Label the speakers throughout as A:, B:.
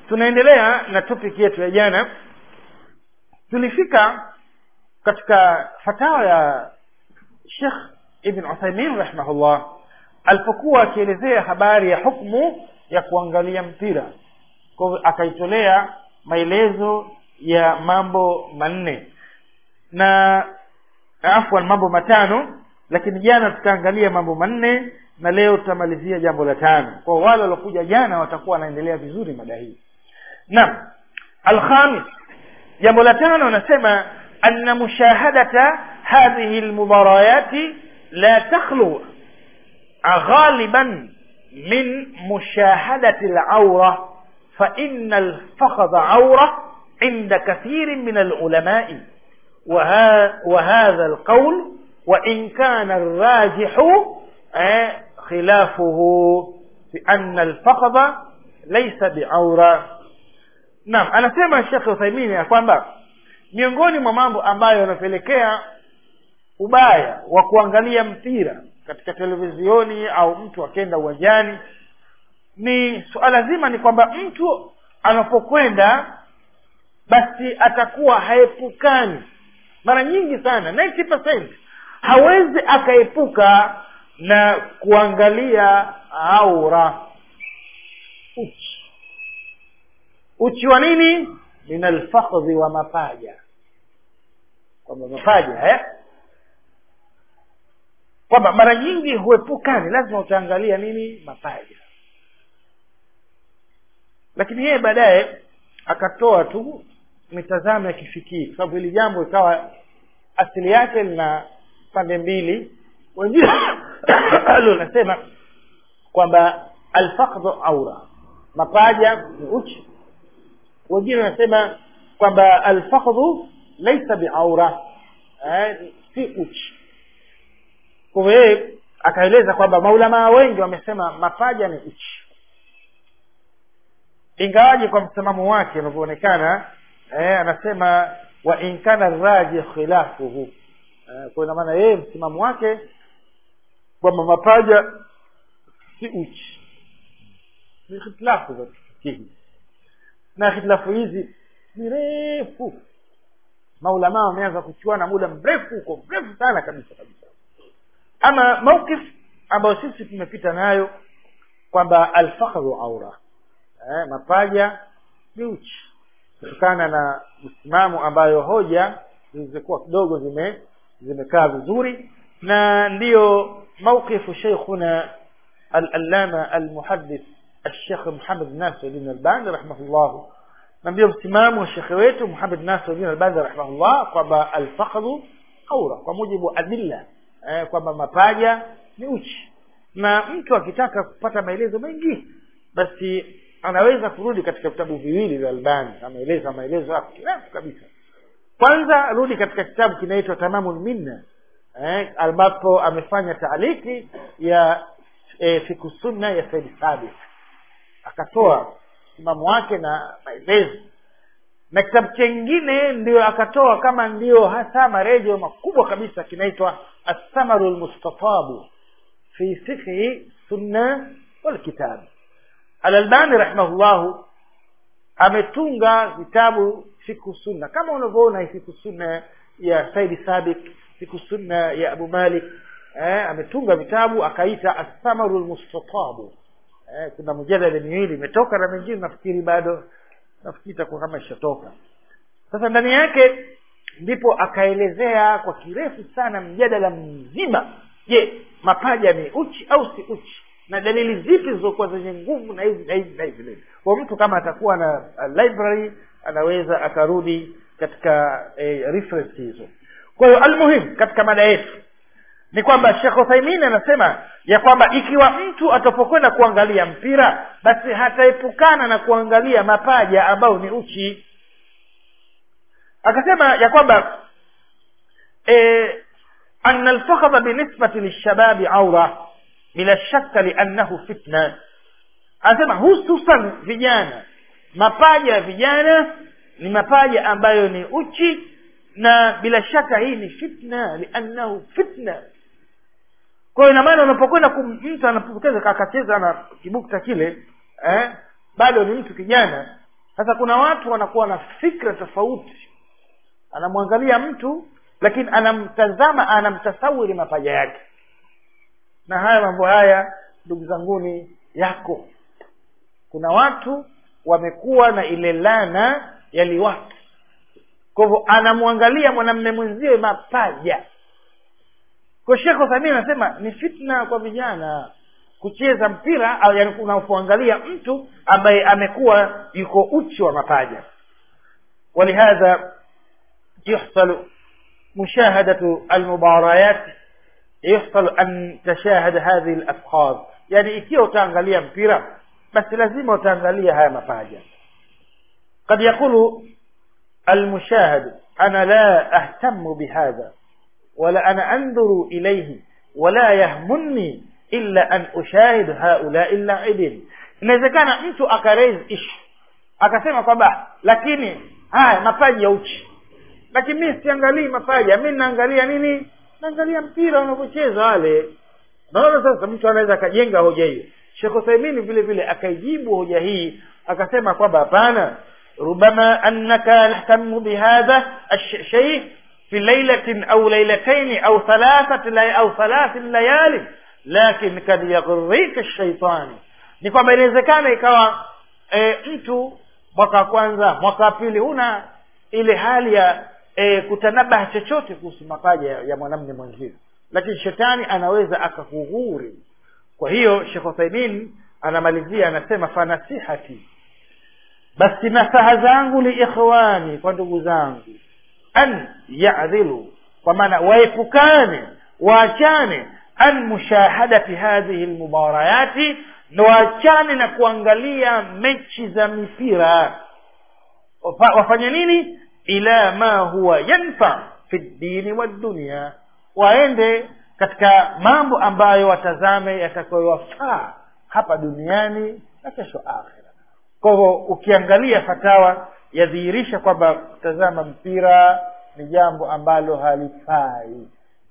A: tunaendelea na topic yetu ya jana tulifika katika fatawa ya shekh ibn uthaimin rahimahullah alipokuwa akielezea habari ya hukmu ya kuangalia mpira kwa hivyo akaitolea maelezo ya mambo manne na afwan mambo matano lakini jana tutaangalia mambo manne na leo tutamalizia jambo la tano kwa wale waliokuja jana watakuwa wanaendelea vizuri mada hii naam alkhamis jambo la tano anasema anna mushahadata hadhihi lmubarayati la takhlu غالبا من مشاهدة العورة فإن الفخذ عورة عند كثير من العلماء وها وهذا القول وإن كان الراجح خلافه بأن الفخذ ليس بعورة naam anasema shekh uthaimini ya kwamba miongoni mwa mambo ambayo yanapelekea ubaya wa kuangalia mpira katika televizioni au mtu akenda uwanjani ni suala zima ni kwamba mtu anapokwenda basi atakuwa haepukani mara nyingi sana 90 hawezi akaepuka na kuangalia aura uchi uchi wa nini min alfakhdhi wa mapaja kwamba mapaja eh? kwamba mara nyingi huepukani lazima utaangalia nini mapaja lakini yeye baadaye akatoa tu mitazamo ya kifikiri kwa sababu hili jambo ikawa asili yake lina pande mbili wengine nasema kwamba alfakdhu aura mapaja ni uchi wengine wanasema kwamba alfakdhu laisa biaura eh, si uchi kwa hivyo yeye akaeleza kwamba maulamaa wengi wamesema mapaja ni uchi ingawaje kwa msimamo wake unavyoonekana eh, anasema wa in kana raji khilafuhu eh, kwa ina maana yeye msimamo wake kwamba mapaja si uchi ni hitilafu za kifikihi na hitilafu hizi ni refu maulamaa wameanza kuchuana muda mrefu huko mrefu sana kabisa kabisa ama mawkif ambayo sisi tumepita nayo kwamba alfakhdhu aura eh, mapaja ni uchi kutokana na msimamo ambayo hoja zilizokuwa kidogo zime zimekaa vizuri na ndiyo mawqifu sheikhuna al-allama al-muhaddith الشيخ محمد ناصر الدين الباني رحمه الله na ndio msimamo wa shekhe wetu Muhammad Nasir bin Albani rahimahullah kwamba alfakhdhu aura kwa mujibu wa adilla eh, kwamba mapaja ni uchi na mtu akitaka kupata maelezo mengi basi anaweza kurudi katika vitabu viwili vya Albani ameeleza maelezo hapo kirefu kabisa kwanza rudi katika kitabu kinaitwa Tamamul Minna eh, ambapo amefanya taaliki ya eh, fiku sunna ya Said Sabit akatoa msimamo wake na maelezo na kitabu chengine ndio akatoa kama ndio hasa marejeo makubwa kabisa kinaitwa assamaru lmustatabu fi fikhi sunna walkitab alalbani rahimahullahu ametunga vitabu fiku sunna kama unavyoona fiku sunna ya saidi sabik fiku sunna ya abu malik eh, ametunga vitabu akaita assamaru lmustatabu eh, kuna mjadala miwili imetoka na mengine nafikiri bado nafikiri itakuwa kama ishatoka sasa ndani yake ndipo akaelezea kwa kirefu sana mjadala mzima je mapaja ni uchi au si uchi na dalili zipi zilizokuwa zenye nguvu na hivi na hivi na hivi kwa mtu kama atakuwa na uh, library anaweza akarudi katika eh, reference hizo kwa hiyo almuhim katika mada yetu ni kwamba Sheikh Uthaymeen anasema ya kwamba ikiwa mtu atapokwenda kuangalia mpira basi hataepukana na kuangalia mapaja ambayo ni uchi akasema ya kwamba e, anna alfakhadha binisbati lishababi aura bila shaka liannahu fitna anasema hususan vijana mapaja ya vijana ni mapaja ambayo ni uchi na bila shaka hii ni fitna liannahu fitna kwa hiyo ina maana unapokwenda mtu anapokeza akacheza na kibukta kile eh, bado ni mtu kijana sasa kuna watu wanakuwa na fikra tofauti anamwangalia mtu lakini anamtazama anamtasawiri mapaja yake na haya mambo haya ndugu zanguni yako kuna watu wamekuwa na ile lana ya liwatu kwa hivyo anamwangalia mwanamme mwenzie mapaja kwa shekh uthamini anasema ni fitna kwa vijana kucheza mpira au yani unapoangalia mtu ambaye amekuwa yuko uchi wa mapaja ولهذا يحصل مشاهدة المباريات يحصل أن تشاهد هذه الأفخاذ يعني ikiwa utaangalia mpira basi lazima utaangalia haya mapaja قد يقول المشاهد أنا لا أهتم بهذا ولا أنا أنظر إليه ولا يهمني إلا أن أشاهد هؤلاء اللاعبين inawezekana mtu akaraise issue akasema kwamba lakini haya mapaji ya uchi lakini mi siangalii mapaja mi naangalia nini naangalia mpira unavyocheza wale naona sasa mtu anaweza akajenga hoja hiyo shekh uthaimini vile vile akaijibu hoja hii akasema kwamba hapana rubama annaka tahtamu bihadha الشيء في ليلة أو ليلتين أو ثلاثة لي أو ثلاث ليال لكن kad يغريك الشيطان ni kwamba inawezekana ikawa e, mtu mwaka wa kwanza mwaka wa pili huna ile hali ya e, kutanabaha chochote kuhusu mapaja ya, ya mwanamme mwenzio lakini shetani anaweza akakughuri kwa hiyo shekh uthaimin anamalizia anasema fanasihati basi nasaha zangu liikhwani kwa ndugu zangu an yadhilu kwa maana waepukane waachane an mushahadati hadhihi lmubarayati na waachane na kuangalia mechi za mipira Wafa- wafanye nini ila ma huwa yanfa fi ddiniwaddunia waende katika mambo ambayo watazame yatakayowafaa hapa duniani na kesho akhira kwa hivyo ukiangalia fatawa yadhihirisha kwamba kutazama mpira ni jambo ambalo halifai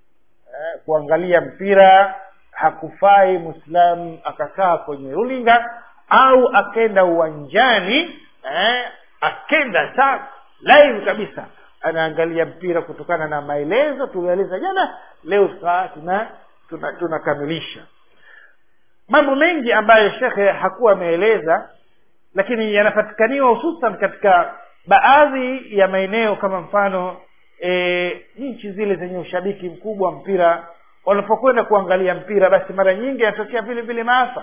A: eh, kuangalia mpira hakufai mwislamu akakaa kwenye rulinga au akenda uwanjani eh, akenda sa live kabisa anaangalia mpira kutokana na maelezo tulieleza jana leo saa tuna tunakamilisha tuna tunakamilisha. mambo mengi ambayo shekhe hakuwa ameeleza lakini yanapatikaniwa hususan katika baadhi ya maeneo kama mfano e, nchi zile zenye ushabiki mkubwa wa mpira wanapokwenda kuangalia mpira basi mara nyingi yanatokea vile vile maafa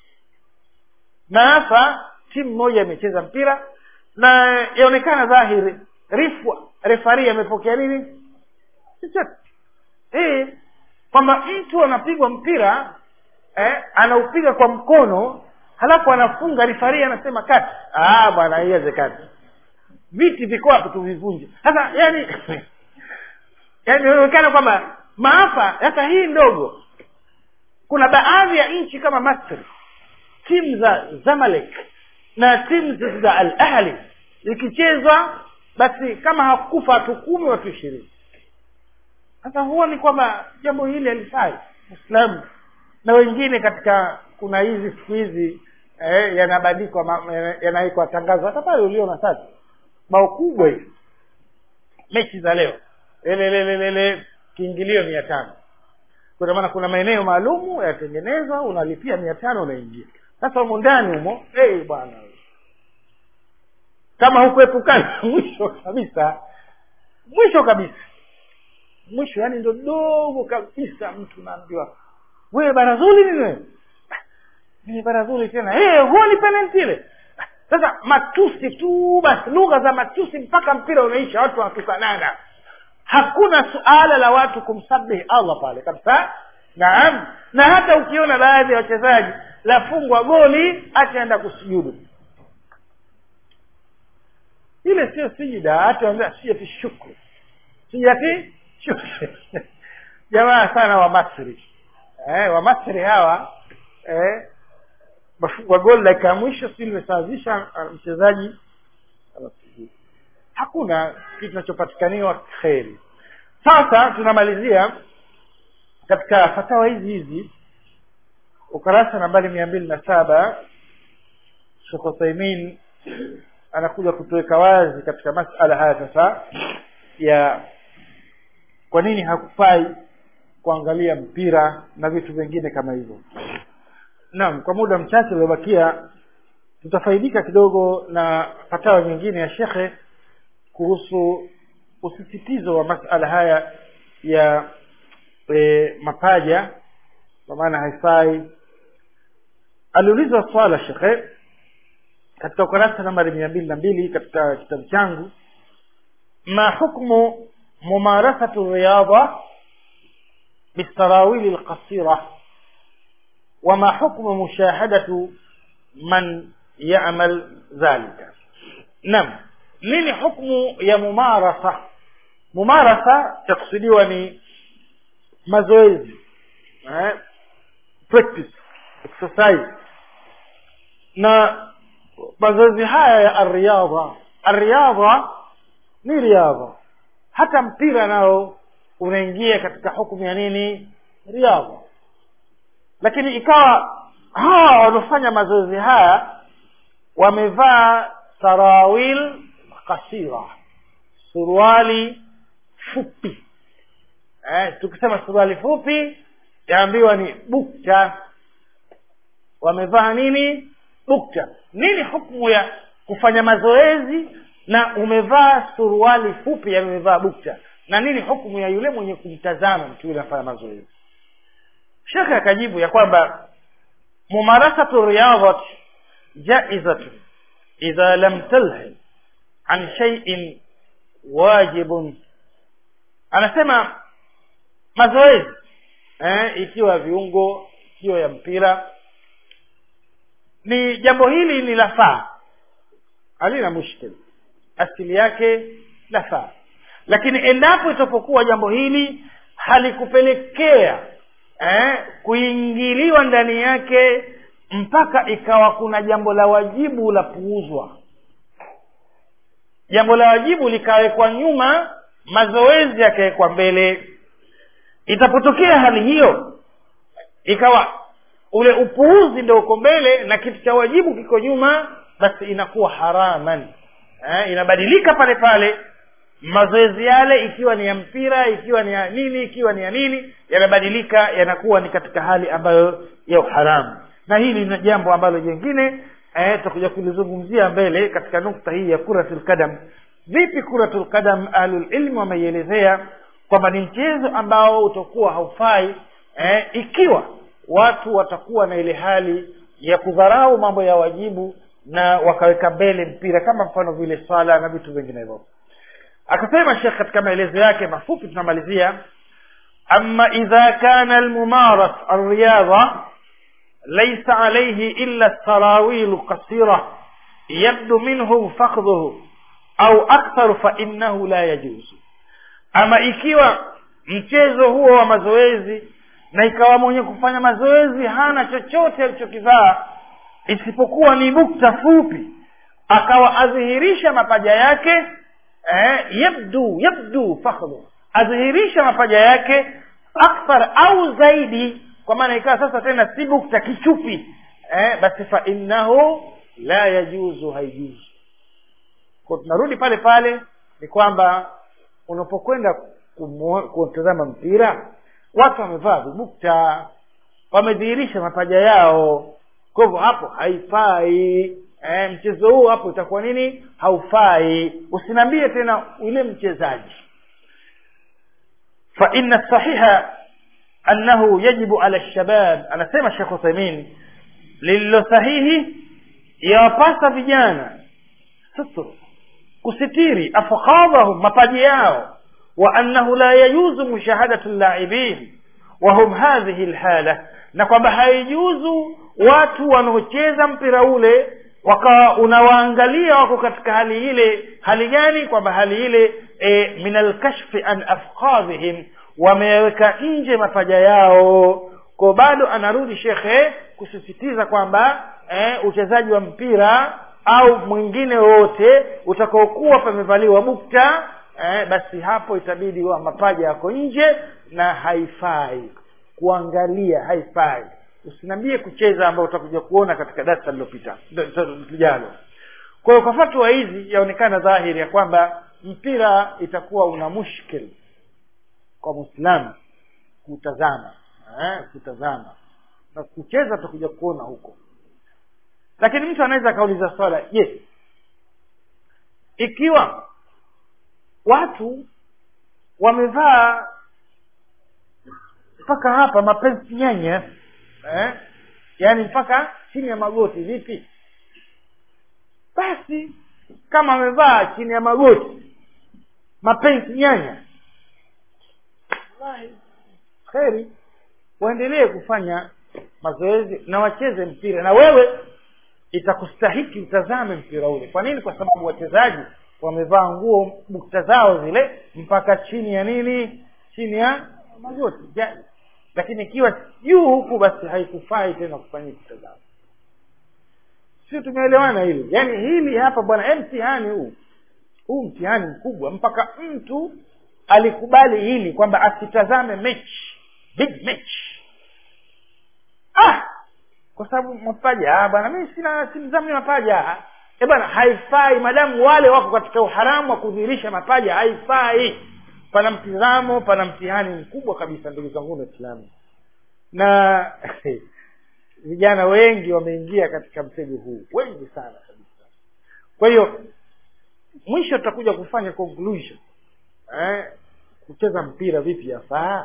A: maafa timu moja imecheza mpira na yaonekana dhahiri rifwa refari amepokea nini chochote eh, kwamba mtu anapigwa mpira eh, anaupiga kwa mkono halafu anafunga rifari anasema kati ah bwana haiwezekani viti viko hapo tuvivunje sasa yani yani inaonekana kwamba maafa hata hii ndogo kuna baadhi ya nchi kama masri timu za zamalek na timu za al ahli ikichezwa basi kama hakufa watu kumi watu ishirini sasa huwa ni kwamba jambo hili halifai muislamu na wengine katika kuna hizi siku hizi eh, yanabandikwa ma- yana- yanawekwa tangazo hata pale uliona sasa bao kubwa hivi mechi za leo lelelelele kiingilio mia tano kwa maana kuna maeneo maalumu yatengenezwa unalipia mia tano unaingia sasa humo ndani humo hey, bwana kama hukuepukana mwisho kabisa mwisho kabisa mwisho yani ndo dogo kabisa mtu naambiwa wewe barazuli nini wewe ni barazuli tena hey, huo ni penalti ile sasa matusi tu basi lugha za matusi mpaka mpira unaisha watu wanatukanana hakuna suala la watu kumsabihi allah pale kabisa naam na hata ukiona baadhi ya wachezaji lafungwa goli ataenda kusujudu ile sio sijida hata sijati shukru sijati shukru jamaa sana wa masri eh, wa masri hawa eh, wafungwa goli dakika ya mwisho si limesawazisha mchezaji anasujudu hakuna kitu kinachopatikaniwa kheri sasa tunamalizia katika fatawa hizi hizi ukurasa nambari mia mbili na saba shekh uthaimin anakuja kutuweka wazi katika masala haya sasa ya kwa nini hakufai kuangalia mpira na vitu vingine kama hivyo naam kwa muda mchache uliobakia tutafaidika kidogo na fatawa nyingine ya shekhe kuhusu usisitizo wa masala haya ya e, mapaja kwa maana haifai aliulizwa swala shekhe katika ukurasa nambari mia mbili na mbili katika kitabu changu ma hukmu mumarasatu riyadha bisarawili lqasira wama hukmu mushahadatu man yamal dhalika nam nini hukmu ya mumarasa mumarasa takusudiwa ni mazoezi eh? practice exercise na mazoezi haya ya arriadha arriadha ni riadha hata mpira nao unaingia katika hukumu ya nini riadha lakini ikawa hawa wanaofanya mazoezi haya wamevaa sarawil kasira suruali fupi eh, tukisema suruali fupi yaambiwa ni bukta wamevaa nini bukta nini hukumu ya kufanya mazoezi na umevaa suruali fupi yani umevaa bukta na nini hukumu ya yule mwenye kumtazama mtu yule anafanya mazoezi shekhe akajibu ya kwamba mumarasatu riyadhat jaizatu idha lam talhi an shay'in wajibun anasema mazoezi eh, ikiwa viungo ikiwa ya mpira ni jambo hili ni lafaa halina mushkil asili yake lafaa lakini endapo itapokuwa jambo hili halikupelekea eh, kuingiliwa ndani yake mpaka ikawa kuna jambo la wajibu la puuzwa jambo la wajibu likawekwa nyuma mazoezi yakawekwa mbele itapotokea hali hiyo ikawa ule upuuzi ndio uko mbele na kitu cha wajibu kiko nyuma basi inakuwa haraman eh, inabadilika pale pale mazoezi yale ikiwa ni ya mpira ikiwa ni ya nini ikiwa ni ya nini yanabadilika yanakuwa ni katika hali ambayo ya uharamu na hili ni jambo ambalo jengine eh, tutakuja kulizungumzia mbele katika nukta hii ya kuratul kadam vipi kuratul kadam ahlulilmi wameielezea kwamba ni mchezo ambao utakuwa haufai eh, ikiwa watu watakuwa na ile hali ya kudharau mambo ya wajibu na wakaweka mbele mpira kama mfano vile swala na vitu vinginevyo akasema shekh katika maelezo yake mafupi tunamalizia ama idha kana almumaras alriyadha laysa alayhi illa sarawilu qasira yabdu minhu fakhdhuhu au aktharu fa innahu la yajuzu ama ikiwa mchezo huo wa mazoezi na ikawa mwenye kufanya mazoezi hana chochote alichokivaa isipokuwa ni bukta fupi akawa adhihirisha mapaja yake eh, yabdu yabdu fakhdhu adhihirisha mapaja yake akthar au zaidi kwa maana ikawa sasa tena si bukta kichupi eh, basi fa innahu la yajuzu haijuzu kwa tunarudi pale pale ni kwamba unapokwenda kutazama mpira watu wamevaa vibukta wamedhihirisha mapaja yao kwa hivyo hapo haifai e, mchezo huu hapo itakuwa nini haufai usiniambie tena yule mchezaji fa inna sahiha annahu yajibu ala lshabab anasema shekh uthaimin lililo sahihi yawapasa vijana sutru kusitiri afkhadhahum mapaji yao وأنه لا يجوز مشاهدة اللاعبين وهم هذه الحالة na kwamba haijuzu watu wanaocheza mpira ule wakawa unawaangalia wako katika hali ile hali gani kwamba hali ile e, min alkashfi an afqadhihim wameweka nje mapaja yao ko bado anarudi shekhe kusisitiza kwamba e, uchezaji wa mpira au mwingine wote utakaokuwa pamevaliwa bukta eh, basi hapo itabidi wa mapaja yako nje na haifai kuangalia haifai usiniambie kucheza ambao utakuja kuona katika darasa lilopita lijalo kwa hiyo kwa fatwa hizi yaonekana dhahiri ya kwamba mpira itakuwa una mushkil kwa mwislamu kutazama eh, kutazama na kucheza tutakuja kuona huko lakini mtu anaweza akauliza swala je yes. ikiwa watu wamevaa mpaka hapa mapenzi nyanya eh? yaani mpaka chini ya magoti vipi basi kama amevaa chini ya magoti mapenzi nyanya wallahi kheri waendelee kufanya mazoezi na wacheze mpira na wewe itakustahiki utazame mpira ule kwa nini kwa sababu wachezaji wamevaa nguo bukta zao zile mpaka chini ya nini chini ya magoti ja, lakini ikiwa juu huku basi haikufai tena kufanyia kutazama sio tumeelewana hilo yaani hili hapa bwana mtihani huu huu mtihani mkubwa mpaka mtu alikubali hili kwamba asitazame mechi big match ah kwa sababu mapaja bwana mimi sina simzami mapaja e bwana haifai madamu wale wako katika uharamu wa kudhihirisha mapaja haifai pana mtizamo pana mtihani mkubwa kabisa ndugu zangu waislamu na vijana wengi wameingia katika mtego huu wengi sana kabisa kwa hiyo mwisho tutakuja kufanya conclusion eh, kucheza mpira vipi yafaa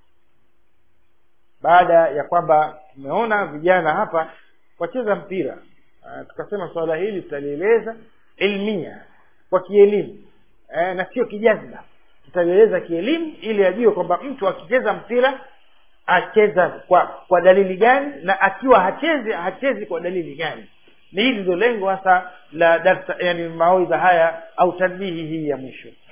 A: baada ya kwamba tumeona vijana hapa wacheza mpira uh, tukasema swala hili tutalieleza ilmia kwa kielimu uh, na sio kijazba tutalieleza kielimu ili ajue kwamba mtu akicheza mpira acheza kwa kwa dalili gani na akiwa hachezi hachezi kwa dalili gani ni hili ndio lengo hasa la darsa yani mawaidha haya au tanbihi hii ya mwisho